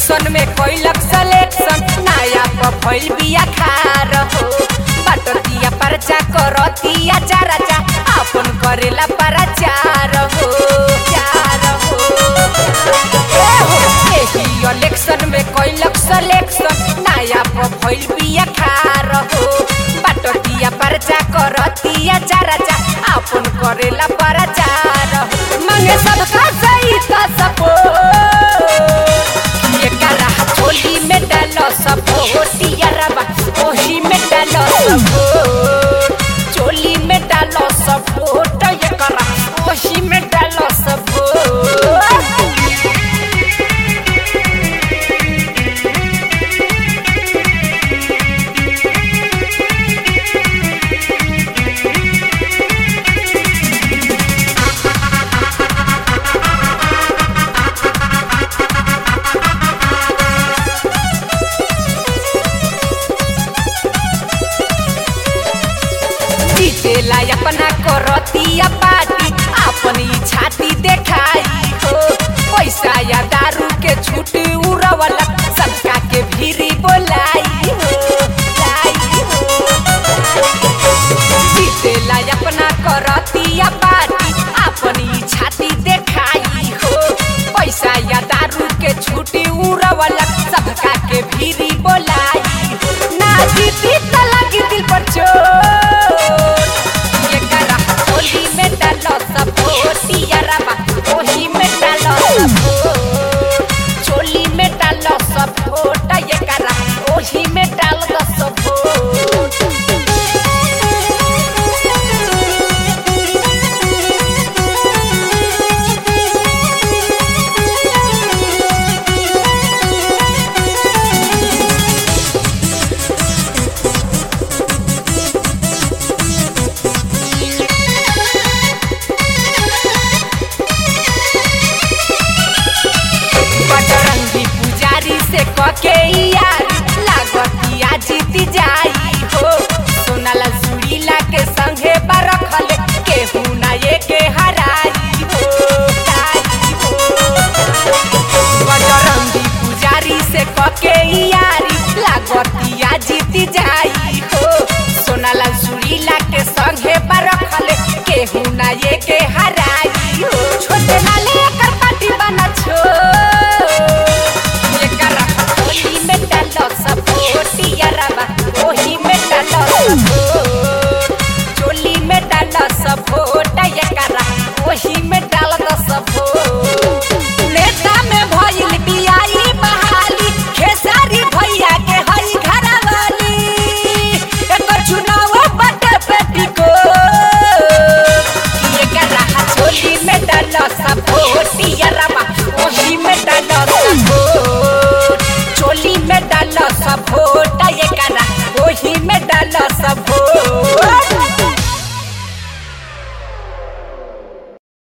Election में कैलक selection नया पर भइल बिया खार हो बटतिया परचा करतिया चाराचा अपन करेला परचार हो चार हो ए हो एही इलेक्शन में कैलक सिलेक्शन नया पर भइल बिया खार हो बटतिया परचा करतिया चाराचा अपन करेला परचार हो मांगे सबका सही का सपोर्ट ये करा होली में डालो सब होतिया रबा ओही में डालो सब चोली में डालो सब वोट ये करा ओही में डालो सब जीतेला अपना करतिया पार्टी अपनी छाती देखाई हो पैसा या दारू के छूट उड़वला सबका के भीरी बोलाई हो लाई हो जीतेला अपना करतिया पार्टी अपनी छाती देखाई हो पैसा या दारू के छूटी उड़वला सबका के भीरी बोलाई हो ना जीती त लगी दिल पर चोट ये करा होली में डालो सब होतिया रबा ओही में डालो सब वोट। चोली में डालो सब वोट ये करा ओही में डाल दो सब वोट। बजरंगी पुजारी से कके यार लागतिया जीती जाई हो सोनाला सुरीला के संगे बरखल केहू ना ये के हराई हो ताई हो बजरंगी पुजारी से कके यारी लागतिया जीती जाई हो सोनाला सुरीला के संगे बरखल केहू ना ये के हराई हो छोटे नाले कर पार्टी बना छो ये करा होली में डालो सब होतिया रबा ओही में डालो सब वोट। चोली में डालो सब वोट ये करा ओही में डाल दो सब वोट। नेता में भइल बियाई बहाली खेसारी भैया के हई घरवाली एकर चुनाव बटे बेटी को ये करा होली में डालो सब वोट